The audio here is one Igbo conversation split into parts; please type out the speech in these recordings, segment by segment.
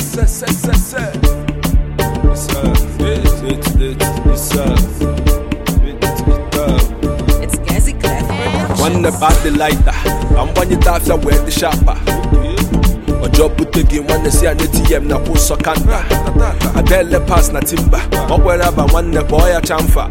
se se se se Isa It it Isa It it It's Gazi Clef nwanne bụ adị laita ka mgbanyete afịa wee dị shapa ọjọọ bute gị nwanne si ya n'etm na kwụ ụsọ kanta adele pas na timba ọ kwere aba nwanne kpọọ ya chamfa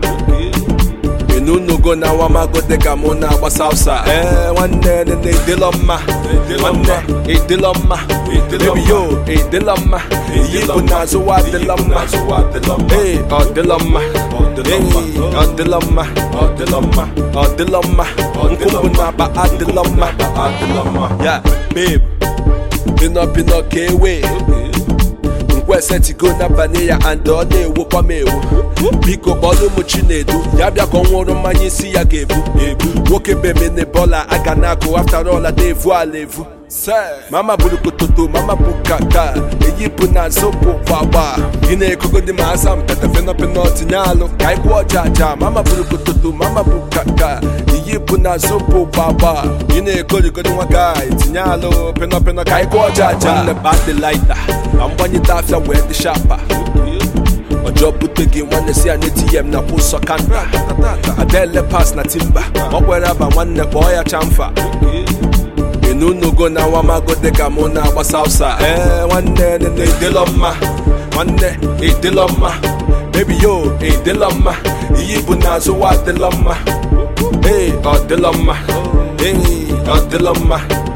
enunugo na awamago dịka mụ na-agbasa ụsa ee nwanne nene ịdịlọ mma nwanne ịdịlọ mma ebi yo ịdịlọ mma yipụ n'azụ wa adịlọ mma ee ọ dịlọ mma ee ọ dịlọ mma ọ dịlọ mma ọ dịlọ mma nkwụ bụ na-aba adịlọ mma ya babe pịnọ pịnọ ka ewe nkwesetigo n'abalị ya and ọ na-ewokwa m ewu biko kpọrọ ụmụ chinedu ya bịa ka ọ nwụrụ mmanya isi ya ga-ebu ebu nwoke bemene bọla aga na-akụ after all na-evu ala evu mama buru kototo mama bụ kaka eyipụ na zopụ gbagba gị na-ekogodi ma asa mpete fenọpenọ tinye alụ ka anyị kwụọ ọja aja mama buru kototo mama bụ kaka eyipụ na zopụ gbagba gị na-ekorigodi nwa gaị tinye alụ penọpenọ ka anyị kwụọ ọja aja nne ba dị laita ka mgbanyete afịa wee dị shapa ọjọọ bute gị nwanne si ya n'etm na kwụ ụsọ kanta adele pas na timba ọ kwere aba nwanne kpọọ ya chamfa enunugo na awamago dịka mụ na-agbasa ụsa ee nwanne nene ịdịlọ mma nwanne ịdịlọ mma bebi yo ịdịlọ mma iyi bụ n'azụ wa adịlọ mma ee ọ dịlọ mma ee ọ dịlọ mma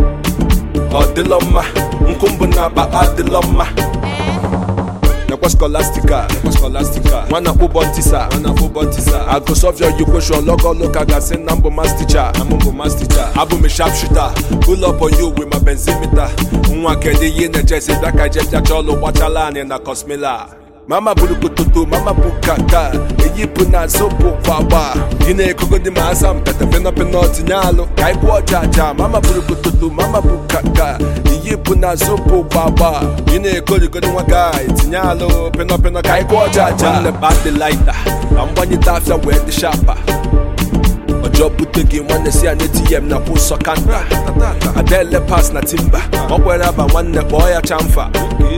ọ dịlọ mma nkwụ mbụ na-akpa adịlọ mma nekwa scholastica nekwa scholastica nwana kpụbọ ntisa nwana kpụbọ ntisa I go solve your equation log all look aga say na mbụ math teacher na mbụ math teacher abụ m sharp shooter pull up on you with my benzimeter nwa kedu ihe na-ejezi bịa ka je bịa chọọ ọlụ gbachala anyị na cosmila mama buru kototo mama bụ kaka eyipụ na zopụ gbagba gị na-ekogodi ma asa mpete fenọpenọ tinye alụ ka anyị kwụọ ọja aja mama buru kototo mama bụ kaka eyipụ na zopụ gbagba gị na-ekorigodi nwa gaị tinye alụ penọpenọ ka anyị kwụọ ọja aja nne ba dị laita ka mgbanyete afịa wee dị shapa ọjọọ bute gị nwanne si ya n'etm na kwụ ụsọ kanta adele pas na timba ọ kwere aba nwanne kpọọ ya chamfa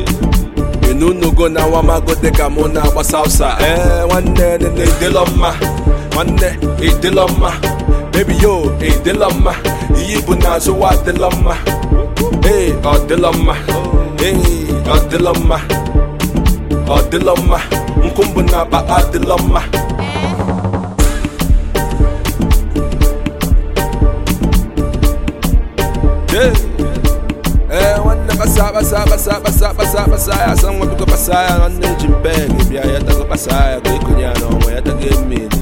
enunugo na awamago dịka mụ na-agbasa ụsa ee nwanne nene ịdịlọ mma nwanne ịdịlọ mma bebi yo ịdịlọ mma iyi bụ n'azụ wa adịlọ mma ee ọ dịlọ mma ee ọ dịlọ mma ọ dịlọ mma nkwụ mbụ na-akpa adịlọ mma Yeah. Eh, nwanne basa basa basa basa basa basa ya san nwa biko basa ya nwanne ji mpe gị bịa ya tago basa ya ka ekonye ya n'ọnwa ya tago mmiri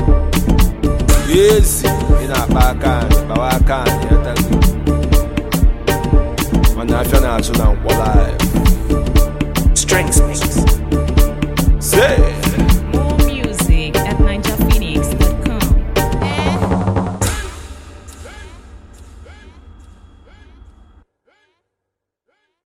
ezi ị na-akpa aka anyị kpawa aka anyị ya tago mana afịa na-azụ na nkwọla anyị Strengths Mix